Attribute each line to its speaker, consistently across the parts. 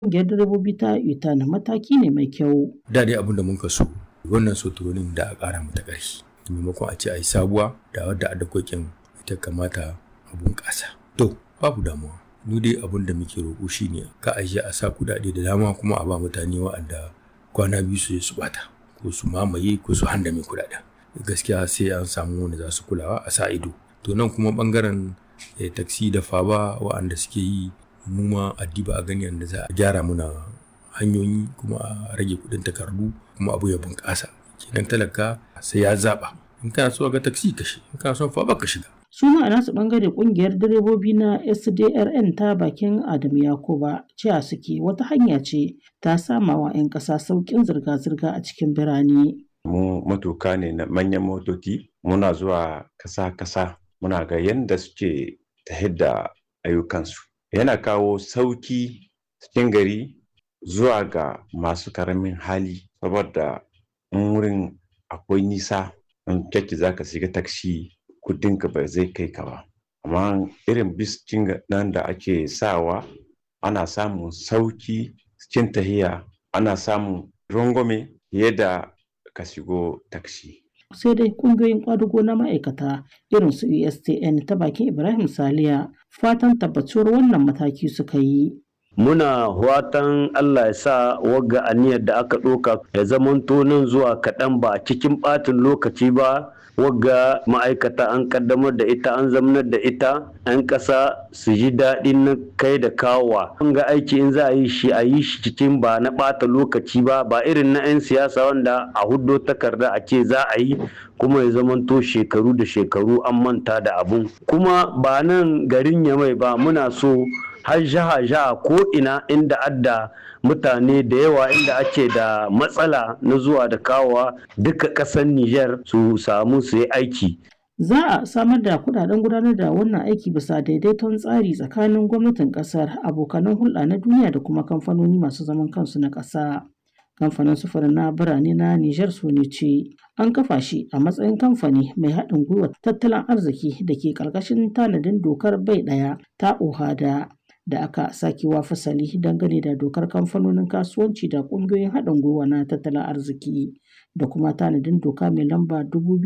Speaker 1: Ƙungiyar direbobi ta UTAN mataki ne mai kyau.
Speaker 2: Da dai abin da mun so wannan soturonin da a ƙara mata ƙarfi. Maimakon a ce a yi sabuwa da wadda a dakokin ita kamata a bunƙasa. To, babu damuwa. Mu dai abin da muke roƙo shi ne ka a a sa kuɗaɗe da dama kuma a ba mutane wa'anda kwana biyu su su bata ko su mamaye ko su handame kuɗaɗen. Gaskiya sai an samu wanda za su kulawa a sa ido. To nan kuma ɓangaren eh, taksi da faba wa'anda suke yi mu ma addiba a gani yadda za a gyara muna hanyoyi kuma a rage kuɗin takardu kuma abu ya bunƙasa. Kenan talaka sai ya zaɓa. In kana so ga taksi ka shiga, in kana son faba ka shiga.
Speaker 1: su ma a nasu bangare kungiyar direbobi na sdrn ta bakin adamu yakuba cewa suke wata hanya ce ta sama wa 'yan ƙasa sauƙin zirga-zirga a cikin birane
Speaker 3: mu matuka ne na manyan motoci muna zuwa kasa-kasa muna ga yadda suke ta da ayyukansu yana kawo sauki cikin gari zuwa ga masu karamin hali saboda in wurin akwai nisa in kyakki za ka shiga taksi kudinka ba zai kai ka ba amma irin biskin nan da ake sawa ana samun sauki cikin tahiya ana samun rangwame fiye da ka shigo taksi
Speaker 1: sai dai kungiyoyin kwadugo na ma'aikata irin su ustn ta bakin ibrahim saliya fatan tabbatuwar wannan mataki suka yi
Speaker 4: muna watan Allah ya sa wagga aniyar da aka ɗauka ya zamanto nan zuwa kaɗan ba cikin ɓatin lokaci ba wagga ma'aikata an kaddamar da ita an zamanar da ita 'yan ƙasa su ji daɗin na kai da kawowa an ga aiki in za a yi shi a yi shi cikin ba na ɓata lokaci ba ba irin na 'yan siyasa wanda a huddo takarda a ce za a yi kuma ya zamanto shekaru da shekaru an manta da abun kuma ba nan garin yamai ba muna so har jaha jaha ko ina inda adda mutane da yawa inda ake da matsala na zuwa da kawowa duka ƙasar Nijar su samu su yi aiki.
Speaker 1: Za a samar da kudaden gudanar da wannan aiki bisa daidaiton tsari tsakanin gwamnatin kasar abokanan hulɗa na duniya da kuma kamfanoni masu zaman kansu na ƙasa. Kamfanin sufurin na birane na Nijar su ne ce an kafa shi a matsayin kamfani mai haɗin gwiwa tattalin arziki da ke ƙarƙashin tanadin dokar bai ɗaya ta ohada. da aka sakewa fasali dangane da dokar kamfanonin kasuwanci da ƙungiyoyin haɗin gwiwa na tattalin arziki da kuma tanadin doka mai lamba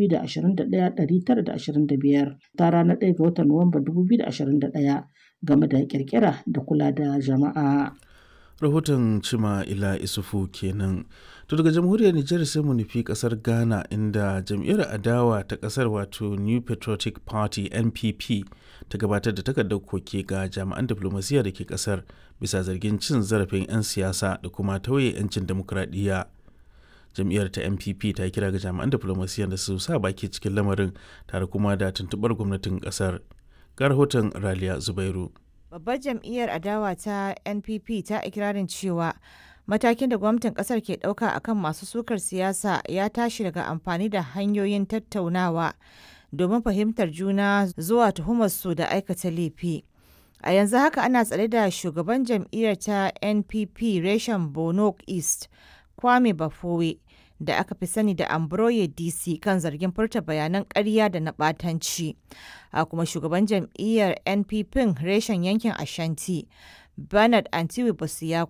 Speaker 1: 2021-925 ta ranar 1 ga watan Nuwamba 2021 game da kirkira da kula da jama'a.
Speaker 5: rahoton cima ila isufu kenan to daga jamhuriyar nijar sai mu nufi kasar ghana inda jam'iyyar adawa ta kasar wato new patriotic party npp ta gabatar da takardar koke ga jami'an diflomasiyya da ke kasar bisa zargin cin zarafin 'yan siyasa da kuma tauye 'yancin demokuraɗiyya jam'iyyar ta npp ta kira ga jami'an diflomasiyya da su sa baki cikin lamarin tare kuma da tuntuɓar gwamnatin kasar ga rahoton raliya zubairu
Speaker 6: Babbar jam'iyyar adawa ta NPP ta ikirarin cewa matakin da gwamnatin kasar ke ɗauka akan masu sukar siyasa ya tashi daga amfani da hanyoyin tattaunawa domin fahimtar juna zuwa tuhumarsu da aikata laifi. A yanzu haka ana tsare da shugaban jam'iyyar ta NPP reshen Bono East, Kwame Bafowe, da aka fi sani da Ambroye DC kan zargin furta bayanan ƙarya da na ɓatanci. A kuma shugaban jam'iyyar NPP reshen yankin Ashanti, Bernard Antiwi Bosiya